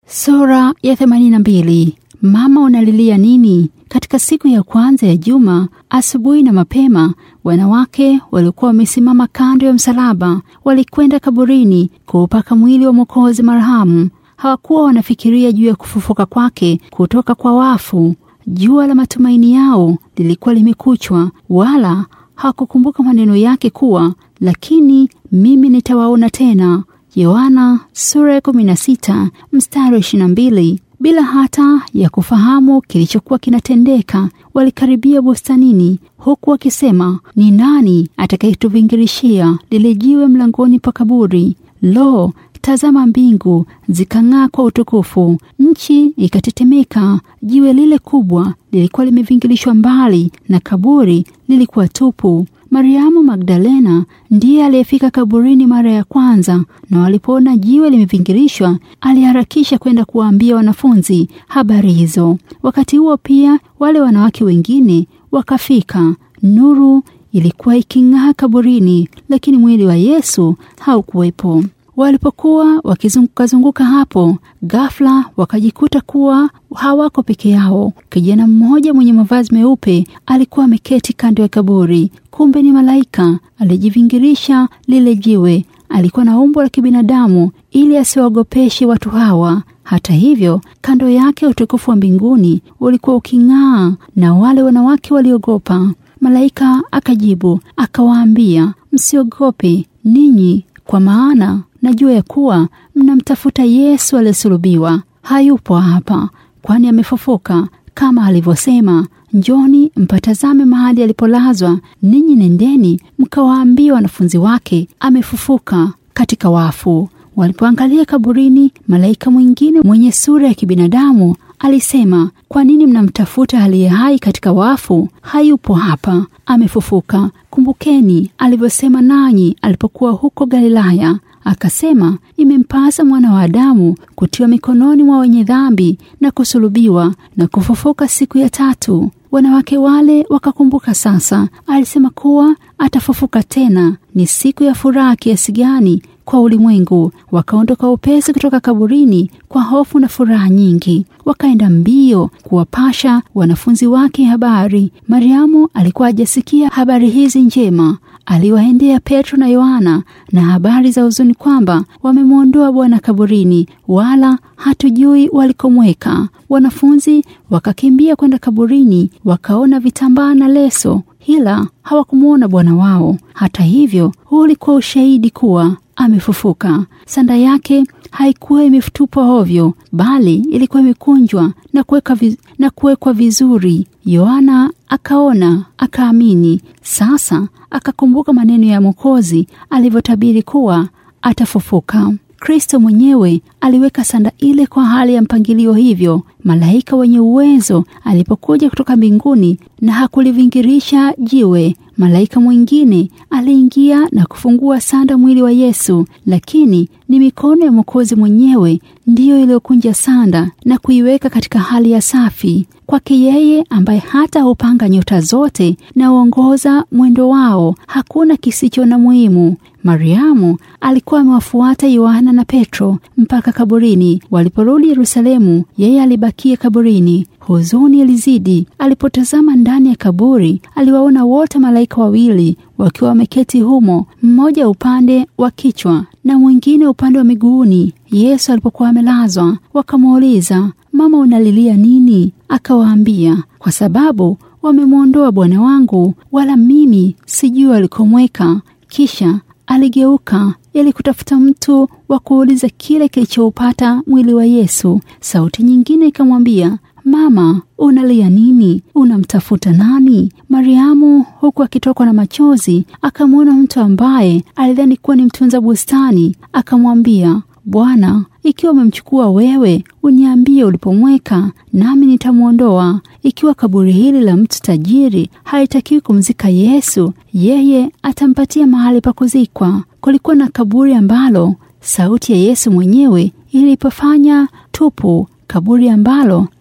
Sura ya 82. Mama unalilia nini? Katika siku ya kwanza ya juma, asubuhi na mapema, wanawake walikuwa wamesimama kando ya msalaba, walikwenda kaburini kuupaka mwili wa Mwokozi marhamu. Hawakuwa wanafikiria juu ya kufufuka kwake kutoka kwa wafu. Jua la matumaini yao lilikuwa limekuchwa, wala hawakukumbuka maneno yake kuwa, lakini mimi nitawaona tena. Yohana sura ya 16 mstari wa 22. Bila hata ya kufahamu kilichokuwa kinatendeka, walikaribia bustanini, huku wakisema, ni nani atakayetuvingirishia lile jiwe mlangoni pa kaburi? Lo, tazama, mbingu zikang'aa kwa utukufu, nchi ikatetemeka. Jiwe lile kubwa lilikuwa limevingirishwa mbali, na kaburi lilikuwa tupu. Mariamu Magdalena ndiye aliyefika kaburini mara ya kwanza, na walipoona jiwe limevingirishwa, aliharakisha kwenda kuwaambia wanafunzi habari hizo. Wakati huo pia wale wanawake wengine wakafika. Nuru ilikuwa iking'aa kaburini, lakini mwili wa Yesu haukuwepo. Walipokuwa wakizungukazunguka hapo, ghafla wakajikuta kuwa hawako peke yao. Kijana mmoja mwenye mavazi meupe alikuwa ameketi kando ya kaburi. Kumbe ni malaika alijivingirisha lile jiwe. Alikuwa na umbo la kibinadamu ili asiwaogopeshe watu hawa. Hata hivyo, kando yake utukufu wa mbinguni ulikuwa uking'aa, na wale wanawake waliogopa. Malaika akajibu akawaambia, msiogope ninyi, kwa maana najua ya kuwa mnamtafuta Yesu aliyesulubiwa. Hayupo hapa, kwani amefufuka kama alivyosema. Njoni mpatazame mahali alipolazwa. Ninyi nendeni mkawaambia wanafunzi wake, amefufuka katika wafu. Walipoangalia kaburini, malaika mwingine mwenye sura ya kibinadamu alisema, kwa nini mnamtafuta aliye hai katika wafu? Hayupo hapa, amefufuka. Kumbukeni alivyosema nanyi alipokuwa huko Galilaya, akasema, imempasa mwana wa Adamu kutiwa mikononi mwa wenye dhambi na kusulubiwa na kufufuka siku ya tatu. Wanawake wale wakakumbuka sasa alisema kuwa atafufuka tena. Ni siku ya furaha kiasi gani kwa ulimwengu! Wakaondoka upesi kutoka kaburini kwa hofu na furaha nyingi, wakaenda mbio kuwapasha wanafunzi wake habari. Mariamu alikuwa hajasikia habari hizi njema. Aliwaendea Petro na Yohana na habari za huzuni kwamba wamemwondoa Bwana kaburini, wala hatujui walikomweka. Wanafunzi wakakimbia kwenda kaburini, wakaona vitambaa na leso, ila hawakumwona Bwana wao. Hata hivyo, huu ulikuwa ushahidi kuwa amefufuka. Sanda yake haikuwa imetupwa hovyo, bali ilikuwa imekunjwa na kuwekwa viz, na kuwekwa vizuri. Yohana akaona akaamini. Sasa akakumbuka maneno ya Mwokozi alivyotabiri kuwa atafufuka. Kristo mwenyewe aliweka sanda ile kwa hali ya mpangilio hivyo. Malaika wenye uwezo alipokuja kutoka mbinguni na hakulivingirisha jiwe, malaika mwingine aliingia na kufungua sanda mwili wa Yesu, lakini ni mikono ya Mwokozi mwenyewe ndiyo iliyokunja sanda na kuiweka katika hali ya safi. Kwake yeye ambaye hata hupanga nyota zote na uongoza mwendo wao, hakuna kisicho na muhimu. Mariamu alikuwa amewafuata Yohana na Petro mpaka kaburini. Waliporudi Yerusalemu, yeye alibakia kaburini. Huzuni ilizidi. Alipotazama ndani ya kaburi, aliwaona wote malaika wawili wakiwa wameketi humo, mmoja upande wa kichwa na mwingine upande wa miguuni. Yesu alipokuwa amelazwa, wakamuuliza, Mama, unalilia nini? Akawaambia, kwa sababu wamemwondoa Bwana wangu, wala mimi sijui alikomweka. Kisha aligeuka ili kutafuta mtu wa kuuliza kile kilichoupata mwili wa Yesu. Sauti nyingine ikamwambia, Mama, unalia nini? Unamtafuta nani? Mariamu, huku akitokwa na machozi, akamwona mtu ambaye alidhani kuwa ni mtunza bustani. Akamwambia, Bwana, ikiwa umemchukua wewe, uniambie ulipomweka, nami nitamwondoa. Ikiwa kaburi hili la mtu tajiri halitakiwi kumzika Yesu, yeye atampatia mahali pa kuzikwa. Kulikuwa na kaburi ambalo sauti ya Yesu mwenyewe ilipofanya tupu, kaburi ambalo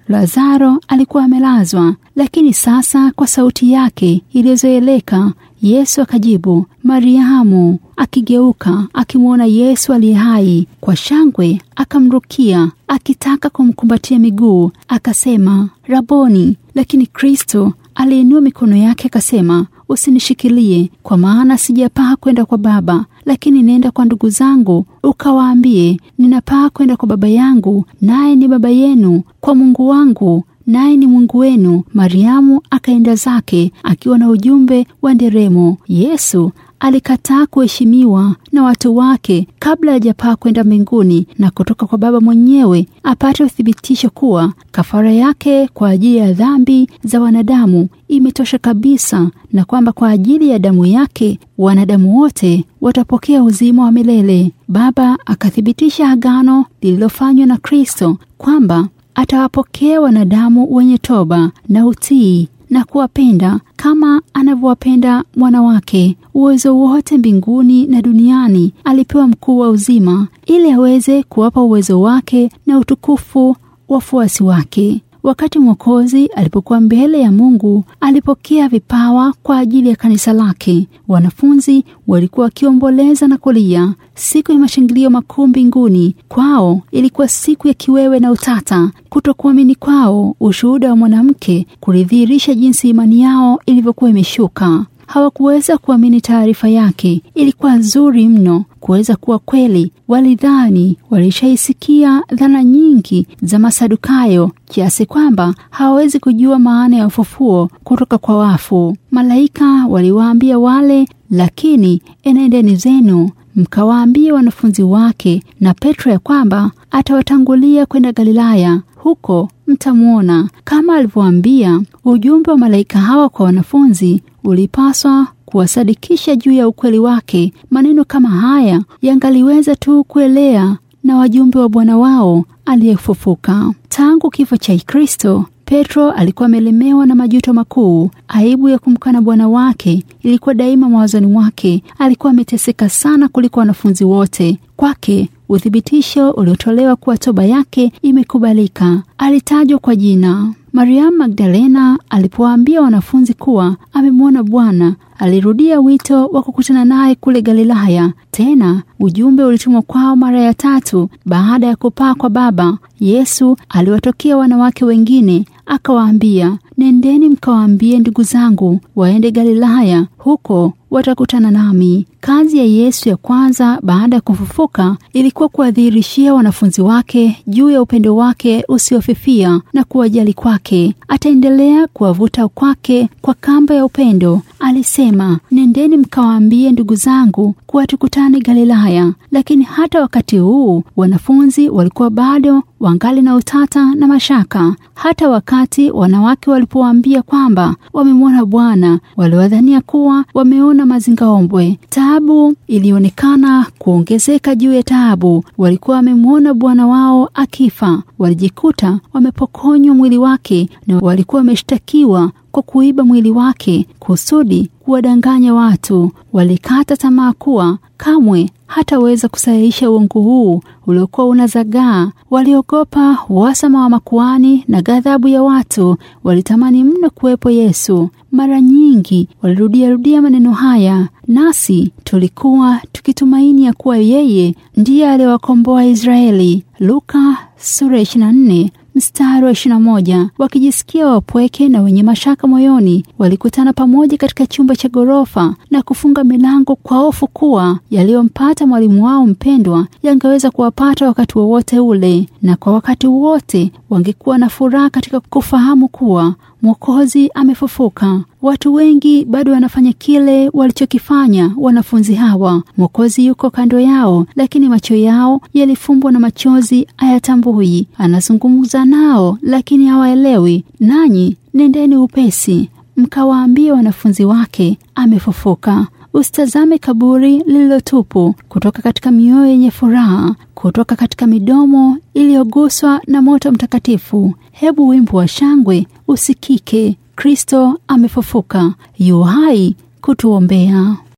Lazaro alikuwa amelazwa, lakini sasa kwa sauti yake iliyozoeleka Yesu akajibu, Mariamu. Akigeuka akimwona Yesu aliye hai, kwa shangwe akamrukia akitaka kumkumbatia miguu, akasema Raboni. Lakini Kristo aliinua mikono yake akasema, usinishikilie, kwa maana sijapaa kwenda kwa Baba, lakini nenda kwa ndugu zangu ukawaambie, ninapaa kwenda kwa Baba yangu, naye ni Baba yenu, kwa Mungu wangu naye ni Mungu wenu. Mariamu akaenda zake akiwa na ujumbe wa nderemo. Yesu alikataa kuheshimiwa na watu wake kabla hajapaa kwenda mbinguni na kutoka kwa Baba mwenyewe apate uthibitisho kuwa kafara yake kwa ajili ya dhambi za wanadamu imetosha kabisa, na kwamba kwa ajili ya damu yake wanadamu wote watapokea uzima wa milele. Baba akathibitisha agano lililofanywa na Kristo kwamba atawapokea wanadamu wenye toba na utii na kuwapenda kama anavyowapenda mwana wake. Uwezo wote mbinguni na duniani alipewa mkuu wa uzima, ili aweze kuwapa uwezo wake na utukufu wafuasi wake. Wakati Mwokozi alipokuwa mbele ya Mungu, alipokea vipawa kwa ajili ya kanisa lake. Wanafunzi walikuwa wakiomboleza na kulia. Siku ya mashangilio makuu mbinguni kwao ilikuwa siku ya kiwewe na utata. Kutokuamini kwao, ushuhuda wa mwanamke kulidhihirisha jinsi imani yao ilivyokuwa imeshuka. Hawakuweza kuamini taarifa yake, ilikuwa nzuri mno kuweza kuwa kweli. Walidhani walishaisikia dhana nyingi za Masadukayo kiasi kwamba hawawezi kujua maana ya ufufuo kutoka kwa wafu. Malaika waliwaambia wale, lakini enendeni zenu mkawaambie wanafunzi wake na Petro ya kwamba atawatangulia kwenda Galilaya, huko mtamwona. Kama alivyoambia, ujumbe wa malaika hawa kwa wanafunzi ulipaswa kuwasadikisha juu ya ukweli wake. Maneno kama haya yangaliweza tu kuelea na wajumbe wa Bwana wao aliyefufuka. Tangu kifo cha Kristo, Petro alikuwa amelemewa na majuto makuu. Aibu ya kumkana Bwana wake ilikuwa daima mawazoni mwake. Alikuwa ameteseka sana kuliko wanafunzi wote. Kwake uthibitisho uliotolewa kuwa toba yake imekubalika. Alitajwa kwa jina. Mariamu Magdalena alipowaambia wanafunzi kuwa amemwona Bwana, alirudia wito wa kukutana naye kule Galilaya. Tena ujumbe ulitumwa kwao mara ya tatu baada ya kupaa kwa Baba. Yesu aliwatokea wanawake wengine akawaambia, nendeni mkawaambie ndugu zangu waende Galilaya, huko watakutana nami. Kazi ya Yesu ya kwanza baada ya kufufuka ilikuwa kuwadhihirishia wanafunzi wake juu ya upendo wake usiofifia na kuwajali kwake. Ataendelea kuwavuta kwake kwa kamba ya upendo. Alisema, nendeni mkawaambie ndugu zangu kuwa tukutane Galilaya. Lakini hata wakati huu wanafunzi walikuwa bado wangali na utata na mashaka. Hata wakati wanawake walipowaambia kwamba wamemwona Bwana, waliwadhania kuwa wameona mazingaombwe. Taabu ilionekana kuongezeka juu ya taabu. Walikuwa wamemwona Bwana wao akifa, walijikuta wamepokonywa mwili wake na walikuwa wameshtakiwa kwa kuiba mwili wake kusudi kuwadanganya watu. Walikata tamaa kuwa kamwe hataweza kusahihisha uongo huu uliokuwa unazagaa. Waliogopa uhasama wa makuani na ghadhabu ya watu. Walitamani mno kuwepo Yesu. Mara nyingi walirudiarudia maneno haya, nasi tulikuwa tukitumaini ya kuwa yeye ndiye aliyewakomboa Israeli. Luka sura 24 mstari wa 21. Wakijisikia wapweke na wenye mashaka moyoni, walikutana pamoja katika chumba cha ghorofa na kufunga milango kwa hofu kuwa yaliyompata mwalimu wao mpendwa yangeweza kuwapata wakati wowote ule, na kwa wakati wote wangekuwa na furaha katika kufahamu kuwa Mwokozi amefufuka. Watu wengi bado wanafanya kile walichokifanya wanafunzi hawa. Mwokozi yuko kando yao, lakini macho yao yalifumbwa na machozi hayatambui. Anazungumza nao, lakini hawaelewi. Nanyi nendeni upesi mkawaambie wanafunzi wake amefufuka. Usitazame kaburi lililotupu. Kutoka katika mioyo yenye furaha, kutoka katika midomo iliyoguswa na moto mtakatifu, hebu wimbo wa shangwe usikike. Kristo amefufuka, yu hai kutuombea.